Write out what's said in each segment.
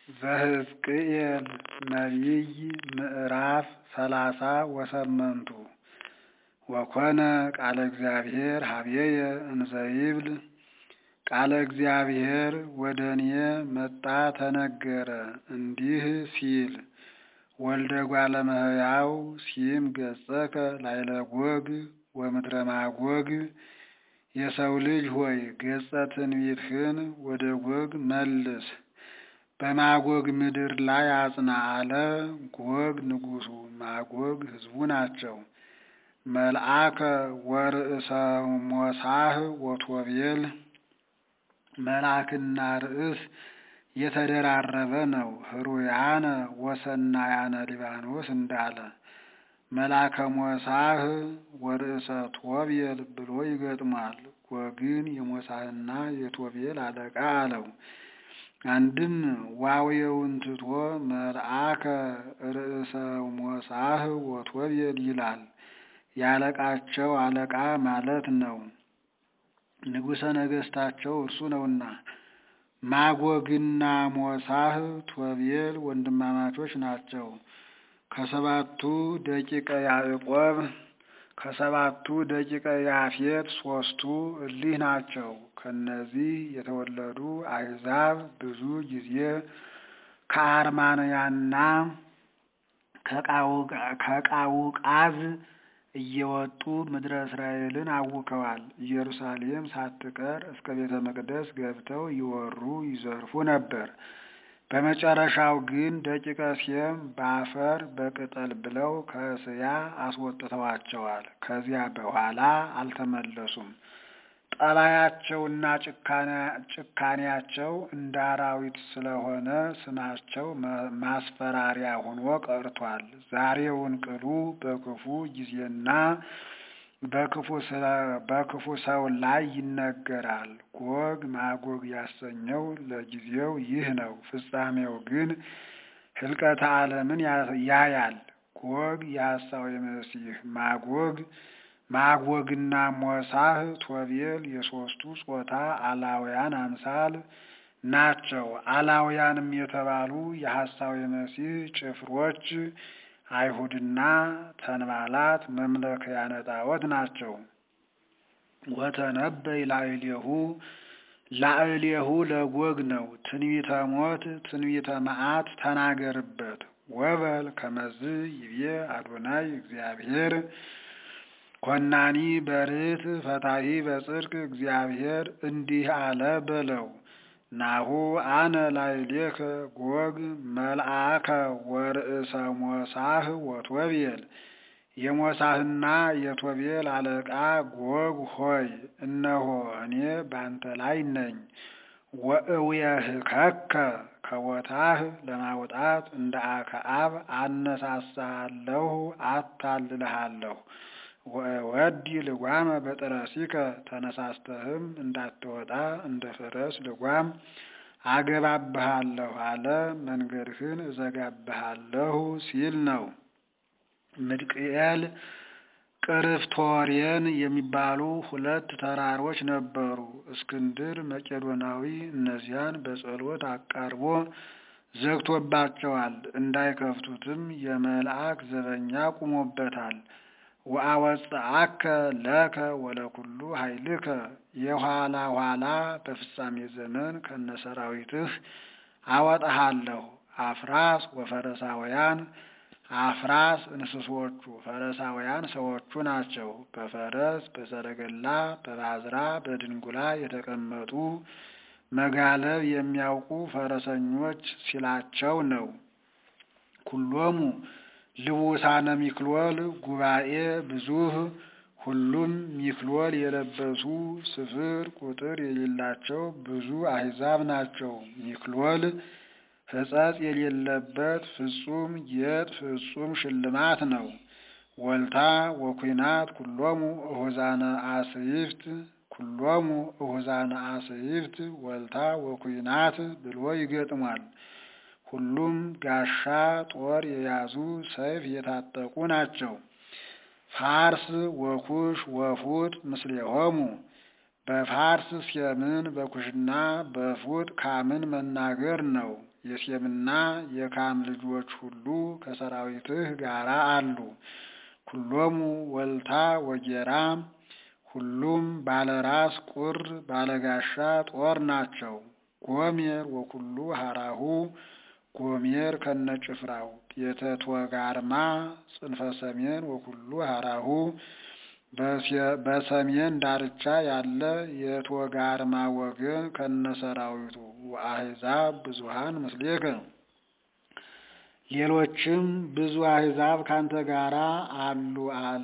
ዘሕዝቅኤል ነቢይ ምዕራፍ ሰላሳ ወሰመንቱ ወኮነ ቃለ እግዚአብሔር ሀቤየ እንዘ ይብል ቃለ እግዚአብሔር ወደ እኔ መጣ ተነገረ እንዲህ ሲል ወልደ እጓለ እመሕያው ሲም ገጸከ ላዕለ ጎግ ወምድረ ማጎግ የሰው ልጅ ሆይ ገጸ ትንቢትህን ወደ ጎግ መልስ በማጎግ ምድር ላይ አጽና አለ። ጎግ ንጉሡ ማጎግ ሕዝቡ ናቸው። መልአከ ወርእሰ ሞሳህ ወቶቤል መልአክና ርእስ የተደራረበ ነው። ህሩያነ ወሰናያነ ሊባኖስ እንዳለ መልአከ ሞሳህ ወርእሰ ቶቤል ብሎ ይገጥሟል። ጎግን የሞሳህና የቶቤል አለቃ አለው። አንድም ዋውየውን ትቶ መልአከ ርእሰ ሞሳህ ወቶቤል ይላል። ያለቃቸው አለቃ ማለት ነው። ንጉሠ ነገሥታቸው እርሱ ነውና። ማጎግና ሞሳህ ቶቤል ወንድማማቾች ናቸው። ከሰባቱ ደቂቀ ያዕቆብ ከሰባቱ ደቂቀ ያፌት ሦስቱ እሊህ ናቸው። ከነዚህ የተወለዱ አሕዛብ ብዙ ጊዜ ከአርማንያና ከቃውቃዝ እየወጡ ምድረ እስራኤልን አውከዋል። ኢየሩሳሌም ሳትቀር እስከ ቤተ መቅደስ ገብተው ይወሩ ይዘርፉ ነበር። በመጨረሻው ግን ደቂቀ ሴም በአፈር በቅጠል ብለው ከእስያ አስወጥተዋቸዋል። ከዚያ በኋላ አልተመለሱም። ጠባያቸውና ጭካኔያቸው እንደ አራዊት ስለሆነ ስማቸው ማስፈራሪያ ሆኖ ቀርቷል። ዛሬውን ቅሉ በክፉ ጊዜና በክፉ ሰው ላይ ይነገራል። ጎግ ማጎግ ያሰኘው ለጊዜው ይህ ነው። ፍጻሜው ግን ሕልቀተ ዓለምን ያያል። ጎግ የሐሳዊ መሲህ ማጎግ ማጎግና ሞሳህ ቶቤል የሦስቱ ጾታ አላውያን አምሳል ናቸው። አላውያንም የተባሉ የሐሳዊ መሲህ ጭፍሮች አይሁድና ተንባላት መምለኪያነ ጣዖት ናቸው። ወተነበይ ላዕሌሁ ላዕሌሁ ለጎግ ነው። ትንቢተ ሞት ትንቢተ መዓት ተናገርበት። ወበል ከመዝ ይቤ አዶናይ እግዚአብሔር ኮናኒ በርት ፈታሂ በጽድቅ እግዚአብሔር እንዲህ አለ በለው። ናሁ አነ ላዕሌከ ጎግ መልአከ ወርእሰ ሞሳህ ወቶቤል የሞሳህና የቶቤል አለቃ ጎግ ሆይ እነሆ እኔ ባንተ ላይ ነኝ። ወእውየህከከ ከቦታህ ለማውጣት እንደ አክዓብ አነሳሳለሁ፣ አታልልሃለሁ። ወዲ ልጓመ በጥረሲከ ተነሳስተህም እንዳትወጣ እንደ ፈረስ ልጓም አገባብሃለሁ አለ። መንገድህን እዘጋብሃለሁ ሲል ነው። ምድቅኤል ቅርፍቶሬን የሚባሉ ሁለት ተራሮች ነበሩ። እስክንድር መቄዶናዊ እነዚያን በጸሎት አቃርቦ ዘግቶባቸዋል። እንዳይከፍቱትም የመልአክ ዘበኛ ቁሞበታል። ወአወፅአከ ለከ ወለኩሉ ኃይልከ የኋላ ኋላ በፍጻሜ ዘመን ከነሰራዊትህ አወጣሃለሁ። አፍራስ ወፈረሳውያን አፍራስ እንስሶቹ ፈረሳውያን ሰዎቹ ናቸው። በፈረስ በሰረገላ በባዝራ በድንጉላ የተቀመጡ መጋለብ የሚያውቁ ፈረሰኞች ሲላቸው ነው። ኩሎሙ ልቡሳነ ሚክሎል ጉባኤ ብዙህ ሁሉም ሚክሎል የለበሱ ስፍር ቁጥር የሌላቸው ብዙ አሕዛብ ናቸው። ሚክሎል ሕጸጽ የሌለበት ፍጹም ጌጥ ፍጹም ሽልማት ነው። ወልታ ወኩናት ኩሎሙ እሁዛነ አስይፍት ኩሎሙ እሁዛነ አስይፍት ወልታ ወኩናት ብሎ ይገጥሟል። ሁሉም ጋሻ ጦር የያዙ ሰይፍ የታጠቁ ናቸው። ፋርስ ወኩሽ ወፉጥ ምስሌሆሙ በፋርስ ሴምን በኩሽና በፉጥ ካምን መናገር ነው። የሴምና የካም ልጆች ሁሉ ከሰራዊትህ ጋር አሉ። ኩሎሙ ወልታ ወጌራ ሁሉም ባለራስ ቁር ባለጋሻ ጦር ናቸው። ጎሜር ወኩሉ ሀራሁ ጎሜር ከነጭፍራው ቤተ ቶጋርማ ጽንፈ ሰሜን ወኩሉ ሀራሁ በሰሜን ዳርቻ ያለ የቶጋርማ ወገን ከነሰራዊቱ ወአሕዛብ ብዙሃን ምስሌከ ሌሎችም ብዙ አሕዛብ ካንተ ጋራ አሉ አለ።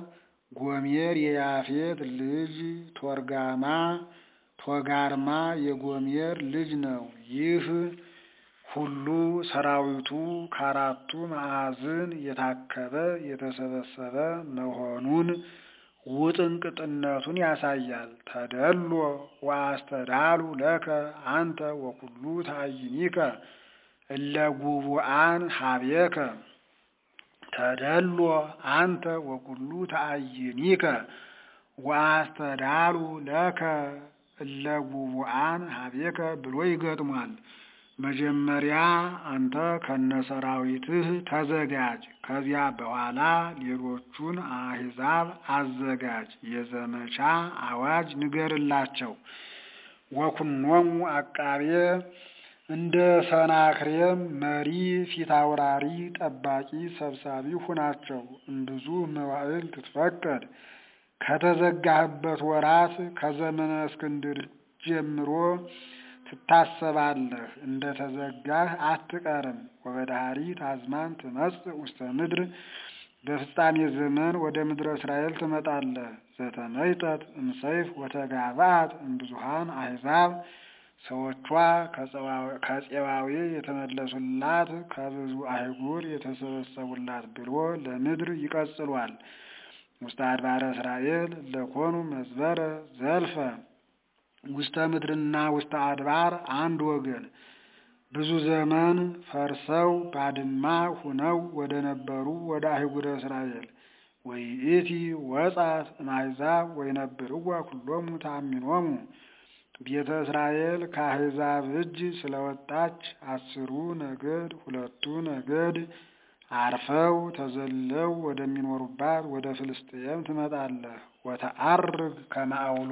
ጎሜር የያፌት ልጅ ቶርጋማ ቶጋርማ የጎሜር ልጅ ነው። ይህ ሁሉ ሰራዊቱ ከአራቱ ማዕዝን የታከበ የተሰበሰበ መሆኑን ውጥንቅጥነቱን ያሳያል። ተደሎ ወአስተዳሉ ለከ አንተ ወኩሉ ታይኒከ እለ ጉቡአን ሀቤከ ተደሎ አንተ ወኩሉ ተአይኒከ ወአስተዳሉ ለከ እለ ጉቡአን ሀቤከ ብሎ ይገጥሟል። መጀመሪያ አንተ ከነሰራዊትህ ተዘጋጅ፣ ከዚያ በኋላ ሌሎቹን አሕዛብ አዘጋጅ፣ የዘመቻ አዋጅ ንገርላቸው። ወኩኖሙ አቃቤ እንደ ሰናክሬም መሪ ፊት አውራሪ ጠባቂ ሰብሳቢ ሁናቸው። እምብዙ መዋዕል ትትፈቀድ ከተዘጋህበት ወራት ከዘመነ እስክንድር ጀምሮ ትታሰባለህ፣ እንደ ተዘጋህ አትቀርም። ወበዳህሪት አዝማን ትመጽእ ውስተ ምድር በፍጻሜ ዘመን ወደ ምድረ እስራኤል ትመጣለህ። ዘተመይጠት እምሰይፍ ወተጋብአት እምብዙሃን አሕዛብ ሰዎቿ ከፄዋዌ የተመለሱላት ከብዙ አህጉር የተሰበሰቡላት ብሎ ለምድር ይቀጽሏል። ውስተ አድባረ እስራኤል ለኮኑ መዝበረ ዘልፈ ውስተ ምድርና ውስተ አድባር አንድ ወገን ብዙ ዘመን ፈርሰው ባድማ ሁነው ወደ ነበሩ ወደ አህጉረ እስራኤል ወይእቲ ወጻት እምአሕዛብ ወይነብርዋ ኩሎሙ ተአሚኖሙ ቤተ እስራኤል ከአሕዛብ እጅ ስለወጣች አስሩ ነገድ ሁለቱ ነገድ አርፈው ተዘለው ወደሚኖሩባት ወደ ፍልስጥኤም ትመጣለህ። ወተአርግ ከማአውሎ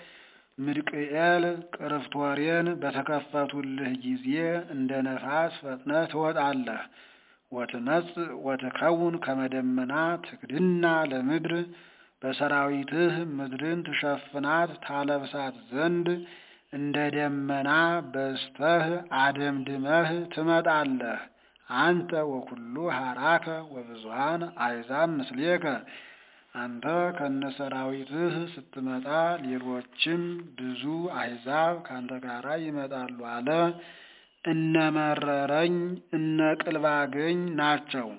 ምድቅኤል ቅርፍቶሬን በተከፈቱልህ ጊዜ እንደ ነፋስ ፈጥነህ ትወጣለህ። ወትመጽእ ወትከውን ከመደመና ትክድና ለምድር በሰራዊትህ ምድርን ትሸፍናት ታለብሳት ዘንድ እንደ ደመና በዝተህ አደምድመህ ትመጣለህ። አንተ ወኩሉ ሀራከ ወብዙሃን አሕዛብ ምስሌከ አንተ ከነሰራዊትህ ስትመጣ ሌሎችም ብዙ አሕዛብ ካንተ ጋራ ይመጣሉ አለ። እነ መረረኝ እነ ቅልባገኝ ናቸው።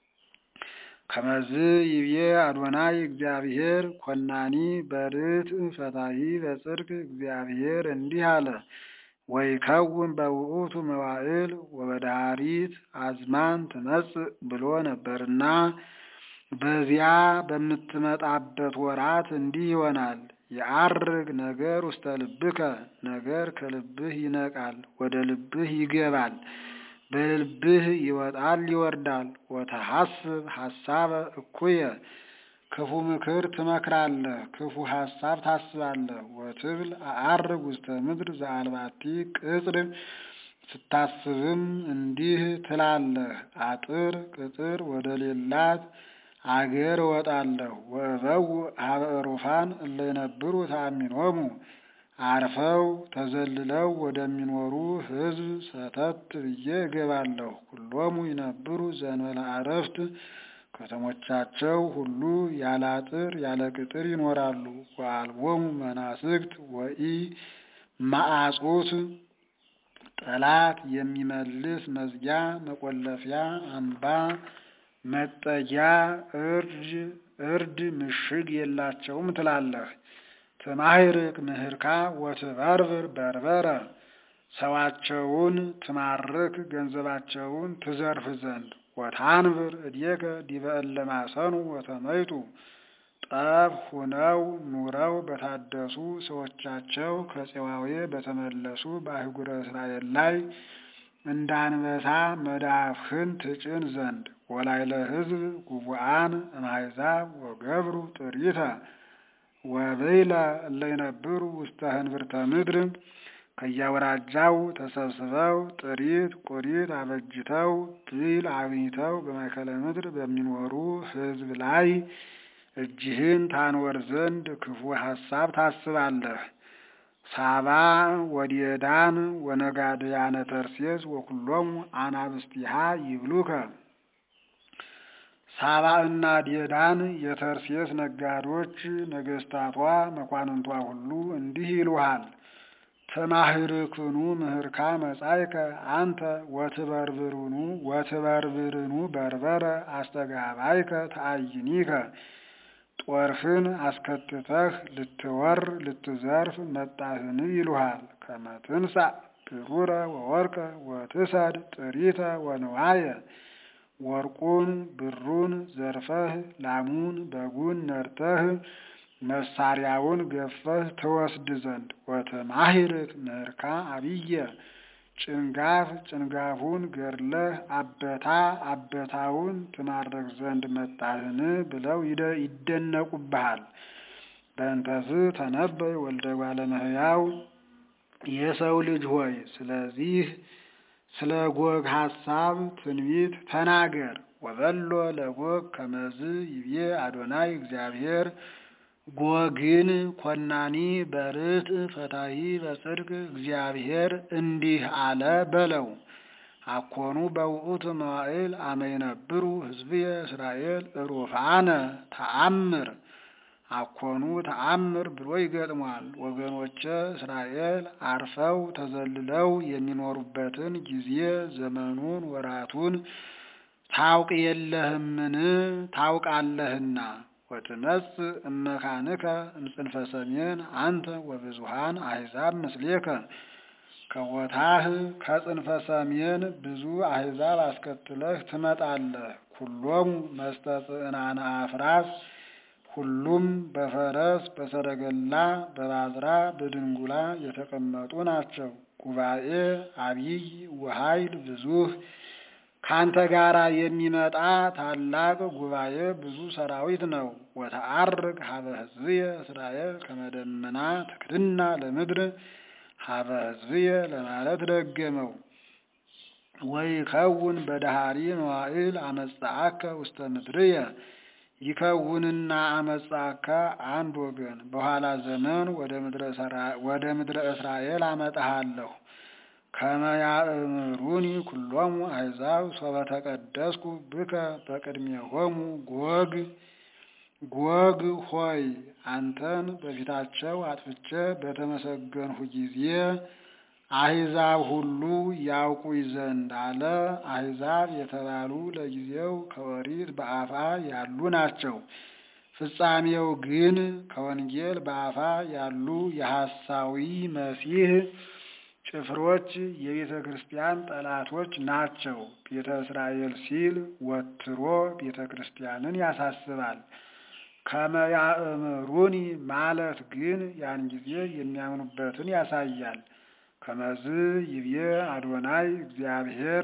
ከመዝ ይብዬ አዶናይ እግዚአብሔር ኮናኒ በርት ፈታሂ በጽድቅ እግዚአብሔር እንዲህ አለ። ወይከውን በውእቱ መዋዕል ወበዳሪት አዝማን ትመጽእ ብሎ ነበርና በዚያ በምትመጣበት ወራት እንዲህ ይሆናል። የአርግ ነገር ውስተ ልብከ ነገር ከልብህ ይነቃል፣ ወደ ልብህ ይገባል፣ በልብህ ይወጣል ይወርዳል። ወተሐስብ ሐሳበ እኩየ ክፉ ምክር ትመክራለህ፣ ክፉ ሐሳብ ታስባለህ። ወትብል አአርግ ውስተ ምድር ዘአልባቲ ቅጽር ስታስብም እንዲህ ትላለህ፣ አጥር ቅጥር ወደ ሌላት አገር እወጣለሁ። ወእበው ሀበ ዕሩፋን እለ ይነብሩ ተአሚኖሙ አርፈው ተዘልለው ወደሚኖሩ ሕዝብ ሰተት ብዬ እገባለሁ። ሁሎሙ ይነብሩ ዘእንበለ ዕረፍት ከተሞቻቸው ሁሉ ያለ አጥር ያለ ቅጥር ይኖራሉ። ወአልቦሙ መናስግት ወኢ ማአጹት ጠላት የሚመልስ መዝጊያ መቆለፊያ አምባ መጠጊያ እርድ እርድ ምሽግ የላቸውም ትላለህ። ትማሂርክ ምህርካ ወትበርብር በርበረ ሰዋቸውን ትማርክ ገንዘባቸውን ትዘርፍ ዘንድ ወታንብር እድየከ ዲበ እለ ማሰኑ ወተመይጡ ጠብ ሁነው ኑረው በታደሱ ሰዎቻቸው ከፄዋዌ በተመለሱ በአህጉረ እስራኤል ላይ እንደ አንበሳ መዳፍህን ትጭን ዘንድ ወላይለ ሕዝብ ጉቡአን እምአሕዛብ ወገብሩ ጥሪተ ወብይለ እለ ይነብሩ ውስተ ህንብርተ ምድር ከያወራጃው ተሰብስበው ጥሪት ቁሪት አበጅተው ብይል አግኝተው በማእከለ ምድር በሚኖሩ ሕዝብ ላይ እጅህን ታንወር ዘንድ ክፉ ሐሳብ ታስባለህ። ሳባ ወዲዳን ወነጋድያነ ተርሴስ ወኩሎሙ አናብስቲሃ ይብሉከ ሳባ እና ዴዳን የተርሴስ ነጋዶች ነገስታቷ መኳንንቷ ሁሉ እንዲህ ይሉሃል። ተማህርክኑ ምህርካ መጻይከ አንተ ወትበርብርኑ ወትበርብርኑ በርበረ አስተጋባይከ ተአይኒከ ጦርህን አስከትተህ ልትወር ልትዘርፍ መጣህን ይሉሃል። ከመትንሳ ብሩረ ወወርቀ ወትሰድ ጥሪተ ወንዋየ ወርቁን ብሩን ዘርፈህ ላሙን በጉን ነርተህ መሳሪያውን ገፈህ ትወስድ ዘንድ ወተማሂርክ ምህርካ አብየ ጭንጋፍ ጭንጋፉን ገድለህ አበታ አበታውን ትማረክ ዘንድ መጣህን ብለው ይደነቁብሃል። በእንተዝ ተነበይ ወልደ እጓለ እመሕያው የሰው ልጅ ሆይ ስለዚህ ስለ ጎግ ሐሳብ ትንቢት ተናገር። ወበሎ ለጎግ ከመዝ ይቤ አዶናይ እግዚአብሔር ጎግን ኮናኒ በርት ፈታሂ በጽድቅ እግዚአብሔር እንዲህ አለ በለው። አኮኑ በውእቱ መዋዕል አመ ይነብሩ ሕዝብየ እስራኤል ሩፋነ ተአምር አኮኑ ተአምር ብሎ ይገጥሟል። ወገኖቼ እስራኤል አርፈው ተዘልለው የሚኖሩበትን ጊዜ ዘመኑን ወራቱን ታውቅ የለህምን? ታውቃለህና ወትመጽእ እመካንከ እምጽንፈ ሰሜን አንተ ወብዙሃን አሕዛብ ምስሌከ ከቦታህ ከጽንፈ ሰሜን ብዙ አሕዛብ አስከትለህ ትመጣለህ። ኩሎሙ መስተጽዕናነ አፍራስ ሁሉም በፈረስ በሰረገላ በባዝራ በድንጉላ የተቀመጡ ናቸው። ጉባኤ አቢይ ወኃይል ብዙህ ካንተ ጋራ የሚመጣ ታላቅ ጉባኤ ብዙ ሰራዊት ነው። ወተአርግ ሀበ ሕዝብየ እስራኤል ከመደመና ትክድና ለምድር ሀበ ሕዝብየ ለማለት ደገመው። ወይከውን በዳሃሪ መዋዕል አመጻአከ ውስተ ምድርየ ይከውንና አመጻካ አንድ ወገን በኋላ ዘመን ወደ ምድረ እስራኤል አመጣሃለሁ። ከመያእምሩኒ ኩሎሙ አሕዛብ ሶበ ተቀደስኩ ብከ በቅድሜሆሙ ጎግ ጎግ ሆይ አንተን በፊታቸው አጥፍቼ በተመሰገንሁ ጊዜ አሕዛብ ሁሉ ያውቁኝ ዘንድ አለ። አሕዛብ የተባሉ ለጊዜው ከኦሪት በአፋ ያሉ ናቸው። ፍጻሜው ግን ከወንጌል በአፋ ያሉ የሐሳዊ መሲህ ጭፍሮች የቤተ ክርስቲያን ጠላቶች ናቸው። ቤተ እስራኤል ሲል ወትሮ ቤተ ክርስቲያንን ያሳስባል። ከመያእምሩኒ ማለት ግን ያን ጊዜ የሚያምኑበትን ያሳያል። ከመዝ ይብዬ አዶናይ እግዚአብሔር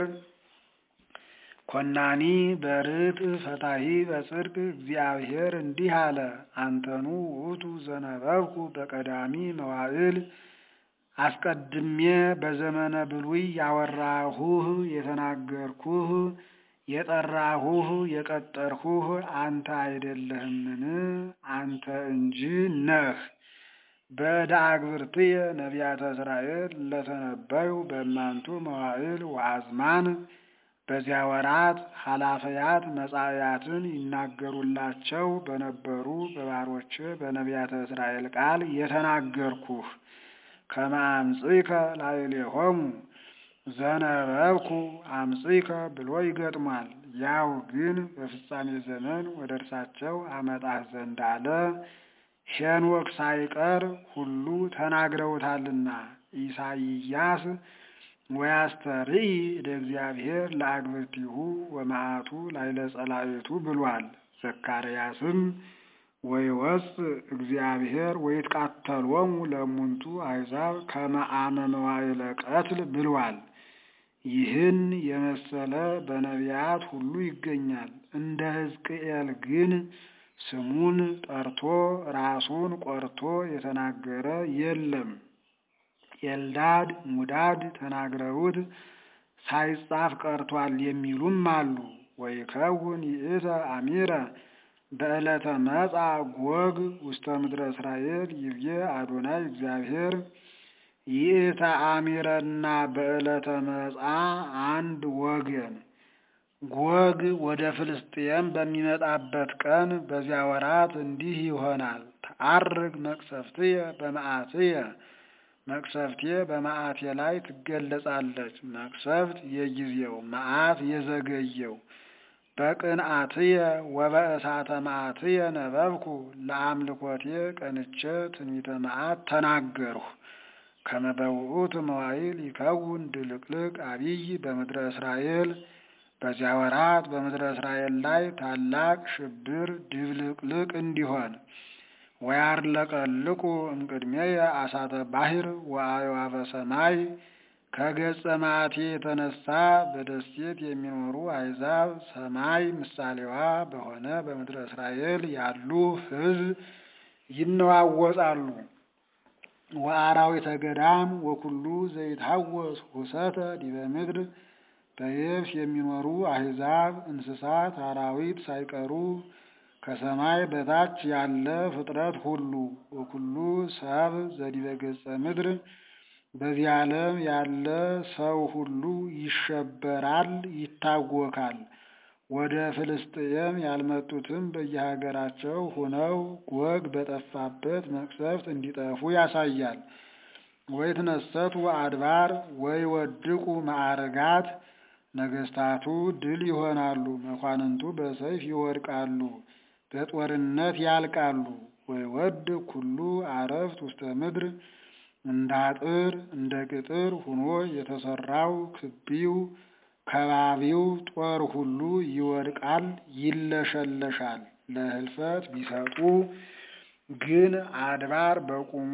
ኮናኒ በርት ፈታሂ በጽድቅ እግዚአብሔር እንዲህ አለ። አንተኑ ውእቱ ዘነበብኩ በቀዳሚ መዋዕል አስቀድሜ በዘመነ ብሉይ ያወራሁህ የተናገርኩህ የጠራሁህ የቀጠርሁህ አንተ አይደለህምን? አንተ እንጂ ነህ። በዕደ አግብርትየ ነቢያተ እስራኤል ለተነበዩ በእማንቱ መዋዕል ወአዝማን በዚያ ወራት ኃላፈያት መጻእያትን ይናገሩላቸው በነበሩ በባሮች በነቢያተ እስራኤል ቃል የተናገርኩህ ከመ አምጽእከ ላዕሌሆሙ ዘነበብኩ አምጽእከ ብሎ ይገጥሟል። ያው ግን በፍጻሜ ዘመን ወደ እርሳቸው አመጣህ ዘንድ አለ። ሄኖክ ሳይቀር ሁሉ ተናግረውታልና ኢሳይያስ ወያስተርኢ እደ እግዚአብሔር ለአግብርቲሁ ወመዓቱ ላዕለ ጸላእቱ ብሏል። ዘካርያስም ወይወፅእ እግዚአብሔር ወይትቃተሎሙ ለእሙንቱ አሕዛብ ከመ አመ መዋዕለ ቀትል ብሏል። ይህን የመሰለ በነቢያት ሁሉ ይገኛል። እንደ ሕዝቅኤል ግን ስሙን ጠርቶ ራሱን ቆርቶ የተናገረ የለም። ኤልዳድ ሙዳድ ተናግረውት ሳይጻፍ ቀርቷል የሚሉም አሉ። ወይከውን ይእተ አሚረ በዕለተ መጻ ጎግ ውስተ ምድረ እስራኤል ይብዬ አዶናይ እግዚአብሔር ይእተ አሚረና በዕለተ መጻ አንድ ወገን። ጎግ ወደ ፍልስጥኤም በሚመጣበት ቀን በዚያ ወራት እንዲህ ይሆናል። ተአርግ መቅሰፍትየ በመዓትየ መቅሰፍቴ በመዓቴ ላይ ትገለጻለች። መቅሰፍት የጊዜው መዓት የዘገየው በቅንአትየ ወበእሳተ መዓትየ ነበብኩ ለአምልኮቴ ቀንቼ ትንቢተ መዓት ተናገርሁ። ከመበውኡት መዋይል ይከውን ድልቅልቅ አብይ በምድረ እስራኤል በዚያ ወራት በምድረ እስራኤል ላይ ታላቅ ሽብር ድብልቅልቅ እንዲሆን ወያርለቀልቁ እምቅድሜየ አሳተ ባሕር ወአዕዋፈ ሰማይ ከገጸ መዓቴ የተነሳ በደሴት የሚኖሩ አሕዛብ ሰማይ ምሳሌዋ በሆነ በምድረ እስራኤል ያሉ ሕዝብ ይነዋወጻሉ። ወአራዊተ ገዳም ወኩሉ ዘይትሐወስ ሁሰተ ዲበ ምድር በየብስ የሚኖሩ አሕዛብ እንስሳት፣ አራዊት ሳይቀሩ ከሰማይ በታች ያለ ፍጥረት ሁሉ ወኩሉ ሰብ ዘዲበ ገጸ ምድር በዚህ ዓለም ያለ ሰው ሁሉ ይሸበራል፣ ይታወካል። ወደ ፍልስጥኤም ያልመጡትም በየሀገራቸው ሆነው ጎግ በጠፋበት መቅሰፍት እንዲጠፉ ያሳያል። ወይትነሰቱ አድባር ወይወድቁ ማዕርጋት ነገስታቱ ድል ይሆናሉ፣ መኳንንቱ በሰይፍ ይወድቃሉ፣ በጦርነት ያልቃሉ። ወይወድ ኩሉ አረፍት ውስተ ምድር እንደ አጥር እንደ ቅጥር ሆኖ የተሰራው ክቢው ከባቢው ጦር ሁሉ ይወድቃል፣ ይለሸለሻል። ለህልፈት ቢሰጡ ግን አድባር በቁሙ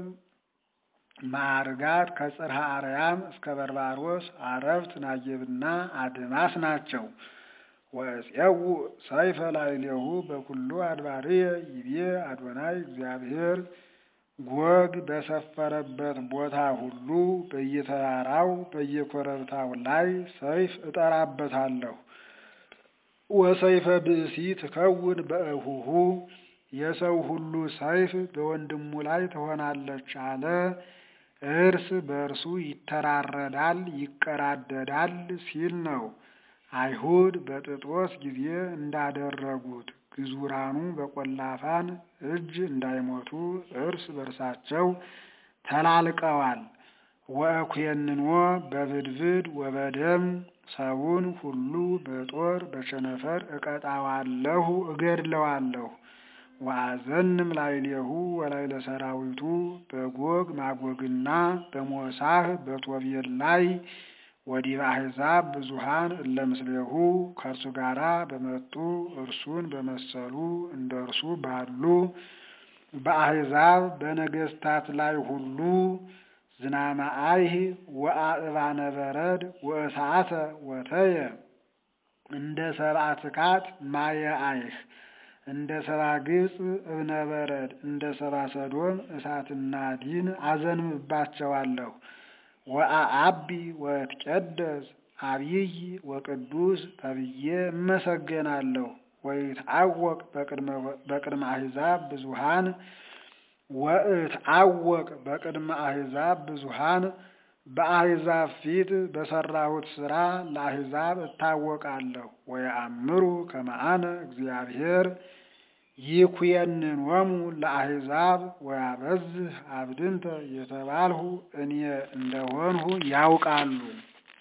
ማዕርጋት ከጽርሐ አርያም እስከ በርባሮስ አረፍት ናጌብና አድማስ ናቸው። ወእፄው ሰይፈ ላዕሌሁ በኩሉ አድባርየ ይቤ አዶናይ እግዚአብሔር ጎግ በሰፈረበት ቦታ ሁሉ በየተራራው በየኮረብታው ላይ ሰይፍ እጠራበታለሁ። ወሰይፈ ብእሲ ትከውን በእሁሁ የሰው ሁሉ ሰይፍ በወንድሙ ላይ ትሆናለች አለ። እርስ በእርሱ ይተራረዳል፣ ይቀራደዳል ሲል ነው። አይሁድ በጥጦስ ጊዜ እንዳደረጉት ግዙራኑ በቆላፋን እጅ እንዳይሞቱ እርስ በርሳቸው ተላልቀዋል። ወእኩየንኖ በብድብድ ወበደም ሰውን ሁሉ በጦር በቸነፈር እቀጣዋለሁ፣ እገድለዋለሁ። ወአዘንም ላዕሌሁ ወላዕለ ሰራዊቱ በጎግ ማጎግና በሞሳህ በቶቤል ላይ ወዲበ አሕዛብ ብዙሃን እለ ምስሌሁ ከእርሱ ጋራ በመጡ እርሱን በመሰሉ እንደ እርሱ ባሉ በአሕዛብ በነገስታት ላይ ሁሉ ዝናመ አይህ ወአእባነ በረድ ወእሳተ ወተየ እንደ ሰብአ ትካት ማየ አይህ እንደ ሰብአ ግብፅ እብነ በረድ እንደ ሰብአ ሰዶም እሳትና ዲን አዘንብባቸዋለሁ። ወአአቢ ወእትቀደስ አብይ ወቅዱስ ተብዬ እመሰገናለሁ። ወይትዐወቅ በቅድመ አሕዛብ ብዙሃን ወእትዐወቅ በቅድመ አሕዛብ ብዙሃን በአሕዛብ ፊት በሰራሁት ሥራ ለአሕዛብ እታወቃለሁ። ወየአምሩ ከመ አነ እግዚአብሔር ይኩየንኖሙ ለአሕዛብ ወያበዝህ አብድንተ የተባልሁ እኔ እንደሆንሁ ያውቃሉ።